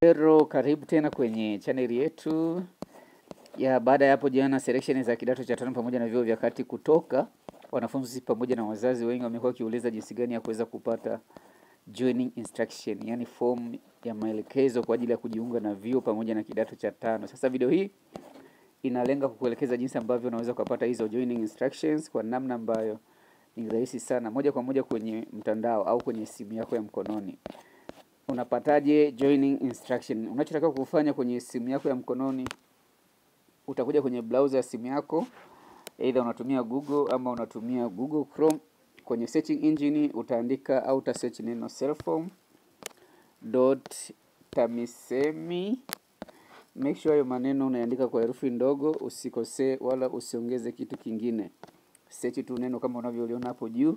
Hello, karibu tena kwenye chaneli yetu ya baada ya hapo jana selection za kidato cha tano pamoja na vyuo vya kati kutoka, wanafunzi pamoja na wazazi wengi wamekuwa wakiuliza jinsi gani ya kuweza kupata joining instruction, yani form ya maelekezo kwa ajili ya kujiunga na vyuo pamoja na kidato cha tano. Sasa video hii inalenga kukuelekeza jinsi ambavyo unaweza kupata hizo joining instructions kwa namna ambayo ni rahisi sana, moja kwa moja kwenye mtandao au kwenye simu yako ya mkononi. Unapataje joining instruction? Unachotakiwa kufanya kwenye simu yako ya mkononi, utakuja kwenye browser ya simu yako, either unatumia Google ama unatumia Google Chrome. Kwenye searching engine utaandika au uta search neno selfform.tamisemi. Make sure hayo maneno unaandika kwa herufi ndogo, usikosee wala usiongeze kitu kingine. Search tu neno kama unavyoliona hapo juu,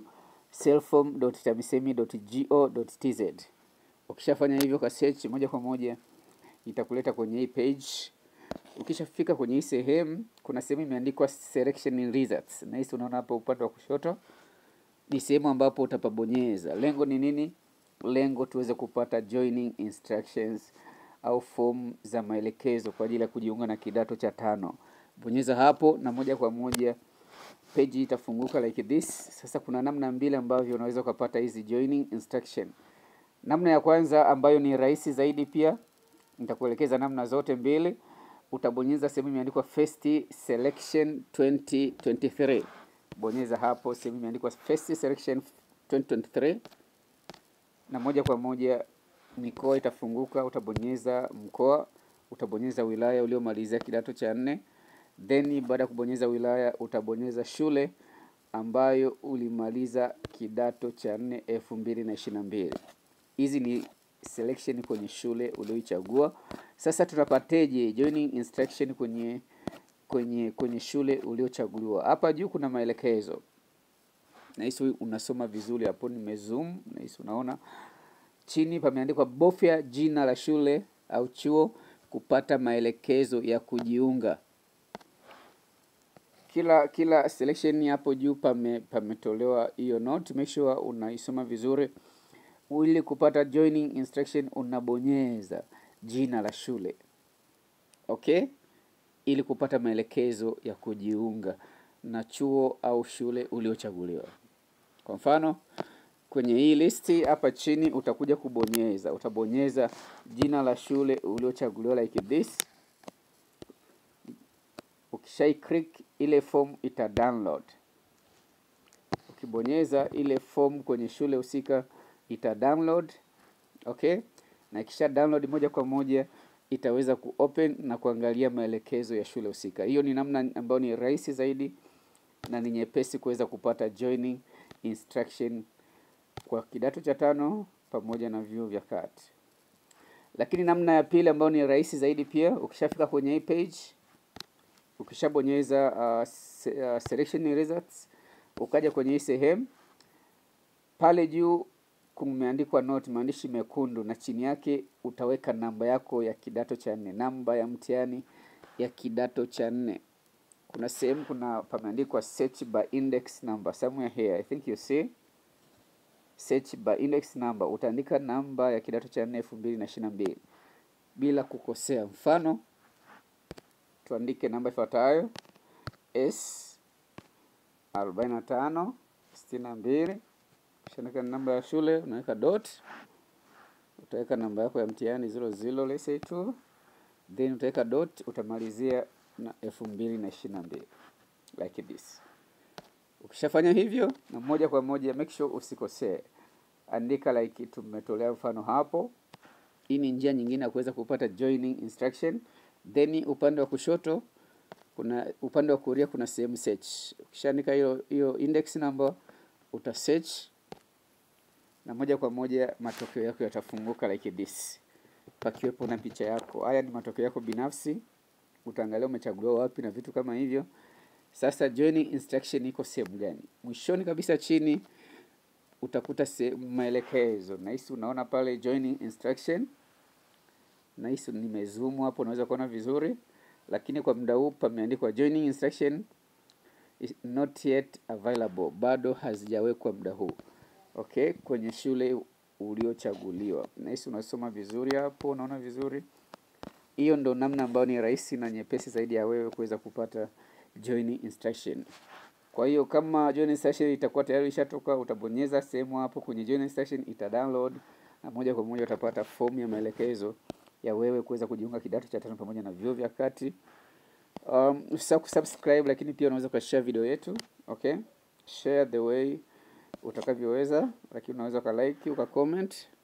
selfform.tamisemi.go.tz. Ukishafanya hivyo ka search moja kwa moja itakuleta kwenye hii page. Ukishafika kwenye hii sehemu, kuna sehemu imeandikwa selection results, na hisi unaona hapo upande wa kushoto, ni sehemu ambapo utapabonyeza. Lengo ni nini? Lengo tuweze kupata joining instructions au form za maelekezo kwa ajili ya kujiunga na kidato cha tano. Bonyeza hapo na moja kwa moja page itafunguka like this. Sasa kuna namna mbili ambavyo unaweza ukapata hizi joining instruction. Namna ya kwanza ambayo ni rahisi zaidi, pia nitakuelekeza namna zote mbili. Utabonyeza sehemu imeandikwa first selection 2023. Bonyeza hapo sehemu imeandikwa first selection 2023, na moja kwa moja mikoa itafunguka. Utabonyeza mkoa, utabonyeza wilaya uliomalizia kidato cha nne, then baada ya kubonyeza wilaya utabonyeza shule ambayo ulimaliza kidato cha nne elfu mbili na ishirini na mbili. Hizi ni selection kwenye shule ulioichagua. Sasa tunapateje joining instruction kwenye kwenye kwenye shule uliochaguliwa? Hapa juu kuna maelekezo, nahisi unasoma vizuri hapo, nimezoom, nahisi unaona. Chini pameandikwa bofya jina la shule au chuo kupata maelekezo ya kujiunga. Kila kila selection hapo juu pame pametolewa hiyo note, make sure unaisoma vizuri ili kupata joining instruction unabonyeza jina la shule okay, ili kupata maelekezo ya kujiunga na chuo au shule uliochaguliwa. Kwa mfano kwenye hii listi hapa chini utakuja kubonyeza, utabonyeza jina la shule uliochaguliwa like this. Ukishai click ile form ita download. Ukibonyeza ile form kwenye shule husika ita download okay, na ikisha download moja kwa moja itaweza kuopen na kuangalia maelekezo ya shule husika. Hiyo ni namna ambayo ni rahisi zaidi na ni nyepesi kuweza kupata joining instruction kwa kidato cha tano pamoja na vyuo vya kati. Lakini namna ya pili ambayo ni rahisi zaidi pia, ukishafika kwenye hii page, ukishabonyeza uh, se, uh, selection results, ukaja kwenye hii sehemu pale juu kumeandikwa note, maandishi mekundu, na chini yake utaweka namba yako ya kidato cha nne, namba ya mtihani ya kidato cha nne. Kuna sehemu kuna pameandikwa search by index number somewhere here, I think you see search by index number. Utaandika namba ya kidato cha nne elfu mbili na ishirini na mbili bila kukosea. Mfano tuandike namba ifuatayo S arobaini na tano sitini na mbili Ukishaandika namba ya shule unaweka dot, utaweka namba yako ya mtihani zero zero let's say tu, then utaweka dot, utamalizia na elfu mbili na ishirini na mbili like this. Ukishafanya hivyo, na moja kwa moja make sure usikosee, andika like tumetolea mfano hapo. Hii ni njia nyingine ya kuweza kupata joining instruction. Then upande wa kushoto kuna upande wa kulia kuna sehemu search. Ukishaandika hiyo hiyo index number uta search na moja kwa moja matokeo yako yatafunguka like this, pakiwepo na picha yako. Haya ni matokeo yako binafsi, utaangalia umechaguliwa wapi na vitu kama hivyo. Sasa joining instruction iko sehemu gani? Mwishoni kabisa chini utakuta sehemu maelekezo. Nahisi unaona pale joining instruction, nahisi nimezoom hapo, unaweza kuona vizuri, lakini kwa muda huu pameandikwa joining instruction is not yet available, bado hazijawekwa muda huu. Okay, kwenye shule uliochaguliwa. Nahisi unasoma vizuri hapo, unaona vizuri. Hiyo ndo namna ambayo ni rahisi na nyepesi zaidi ya wewe kuweza kupata join instruction. Kwa hiyo kama join instruction itakuwa tayari ishatoka, utabonyeza sehemu hapo kwenye join instruction, ita download na moja kwa moja utapata fomu ya maelekezo ya wewe kuweza kujiunga kidato cha tano pamoja na vyuo vya kati. Um, usisahau kusubscribe, lakini pia unaweza ukashare video yetu okay, share the way utakavyoweza, lakini unaweza ukalike ukacomment